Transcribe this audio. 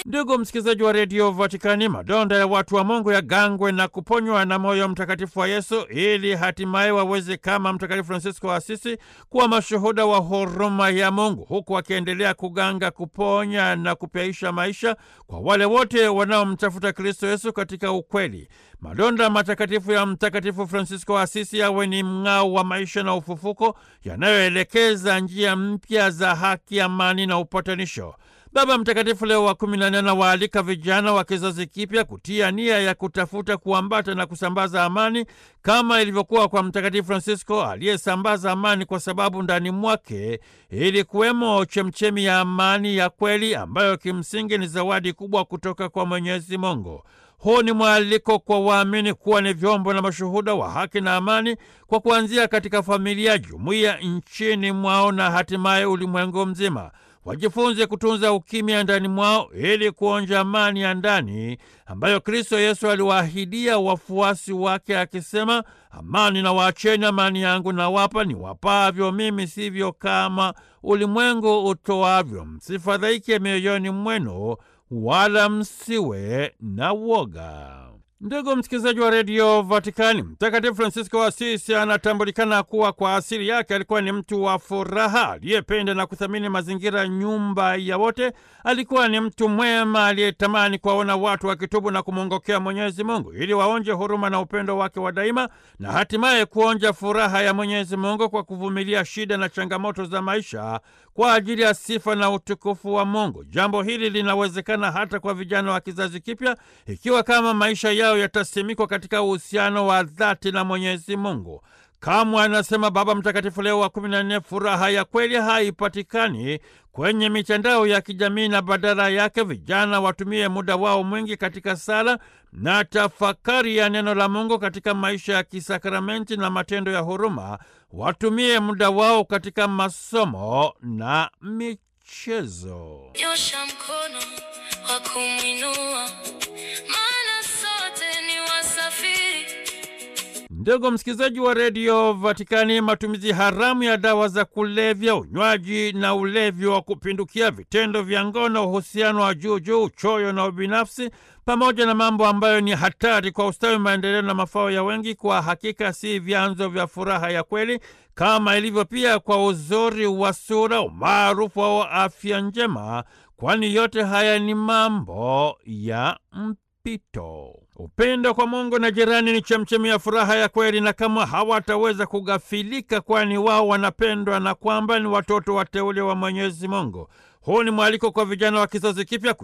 Ndugu msikilizaji wa redio Vatikani, madonda ya watu wa Mungu yagangwe na kuponywa na moyo mtakatifu wa Yesu ili hatimaye waweze kama Mtakatifu Fransisko wa Asisi kuwa mashuhuda wa huruma ya Mungu, huku akiendelea kuganga, kuponya na kupyaisha maisha kwa wale wote wanaomtafuta Kristo Yesu katika ukweli. Madonda matakatifu ya Mtakatifu Fransisko wa Asisi yawe ni mng'ao wa maisha na ufufuko yanayoelekeza njia mpya za haki, amani na upatanisho. Baba Mtakatifu Leo wa kumi na nne anawaalika vijana wa kizazi kipya kutia nia ya kutafuta kuambata na kusambaza amani kama ilivyokuwa kwa Mtakatifu Fransisko aliyesambaza amani kwa sababu ndani mwake ili kuwemo chemchemi ya amani ya kweli ambayo kimsingi ni zawadi kubwa kutoka kwa Mwenyezi Mungu. Huu ni mwaliko kwa waamini kuwa ni vyombo na mashuhuda wa haki na amani kwa kuanzia katika familia, jumuiya, nchini mwao na hatimaye ulimwengu mzima. Wajifunze kutunza ukimya ndani mwao ili kuonja amani ya ndani ambayo Kristo Yesu aliwaahidia wafuasi wake akisema, amani na waacheni, amani yangu na wapa, ni wapavyo mimi, sivyo kama ulimwengu utoavyo. Msifadhaike mioyoni mwenu, wala msiwe na woga. Ndugu msikilizaji wa redio Vatikani, Mtakatifu Fransisko wa Asisi anatambulikana kuwa kwa asili yake alikuwa ni mtu wa furaha, aliyependa na kuthamini mazingira, nyumba ya wote. Alikuwa ni mtu mwema aliyetamani kuwaona watu wakitubu na kumwongokea Mwenyezi Mungu ili waonje huruma na upendo wake wa daima na hatimaye kuonja furaha ya Mwenyezi Mungu kwa kuvumilia shida na changamoto za maisha kwa ajili ya sifa na utukufu wa Mungu. Jambo hili linawezekana hata kwa vijana wa kizazi kipya ikiwa kama maisha yao yatasimikwa katika uhusiano wa dhati na Mwenyezi Mungu. Kamwe anasema Baba Mtakatifu Leo wa kumi na nne, furaha ya kweli haipatikani kwenye mitandao ya kijamii, na badala yake vijana watumie muda wao mwingi katika sala na tafakari ya neno la Mungu katika maisha ya kisakramenti na matendo ya huruma. Watumie muda wao katika masomo na michezo. Nyosha mkono wa kumwinua, maana sote ni wasafiri. Ndugu msikilizaji wa redio Vatikani, matumizi haramu ya dawa za kulevya, unywaji na ulevi wa kupindukia, vitendo vya ngono, uhusiano wa juu juu, uchoyo na ubinafsi, pamoja na mambo ambayo ni hatari kwa ustawi, maendeleo na mafao ya wengi, kwa hakika si vyanzo vya furaha ya kweli, kama ilivyo pia kwa uzuri wa sura, umaarufu au afya njema, kwani yote haya ni mambo ya mpito. Upendo kwa Mungu na jirani ni chemchemi ya furaha ya kweli, na kama hawataweza kughafilika, kwani wao wanapendwa na kwamba ni watoto wateule wa Mwenyezi Mungu. Huu ni mwaliko kwa vijana wa kizazi kipya